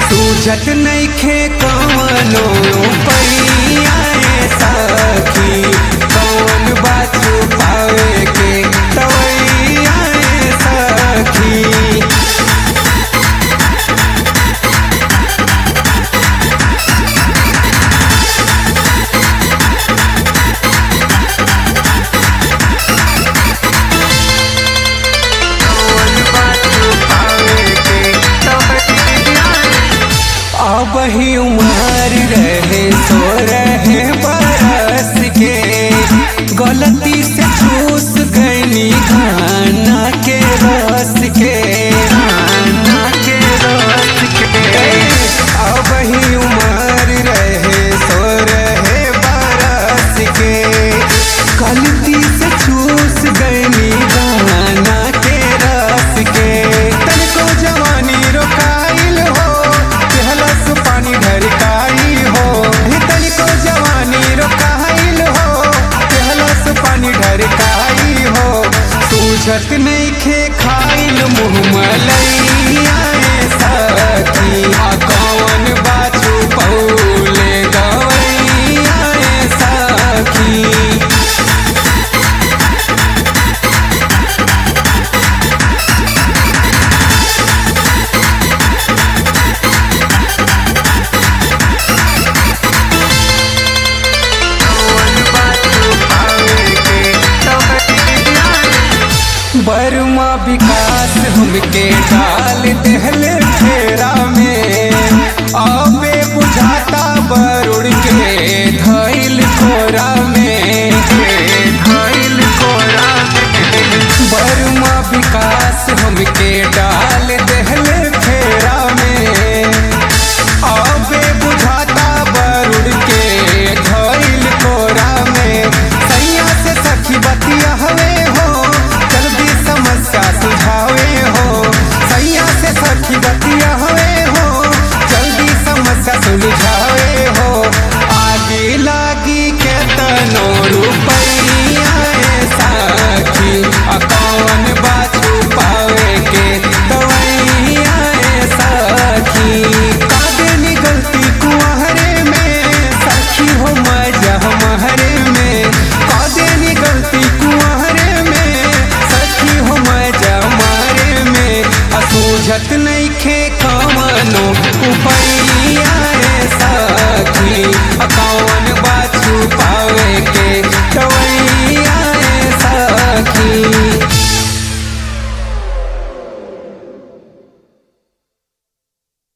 सूझत नइखे कवनो पैया ए सखी कौन बात पावे के तवैया ए सखी अब ही उमर रहे सो रहे बरस के गलती से चूस गईनी खाना के रस के खाना के रस के अब ही उमर रहे सो रहे बरस के गलती से चूस गईनी खाना के रस के तनिको जवानी रोकाइल हो केहलस पानी ढरकाई हो हे तनिको जवानी रोकाइल हो केहलस पानी ढरकाई हो सूझत नइखे खाइल मुँह मलैया ए सखी आ कौन बाछू पौले गवैया ए सखी बर्मा विकास हमके डाल दहले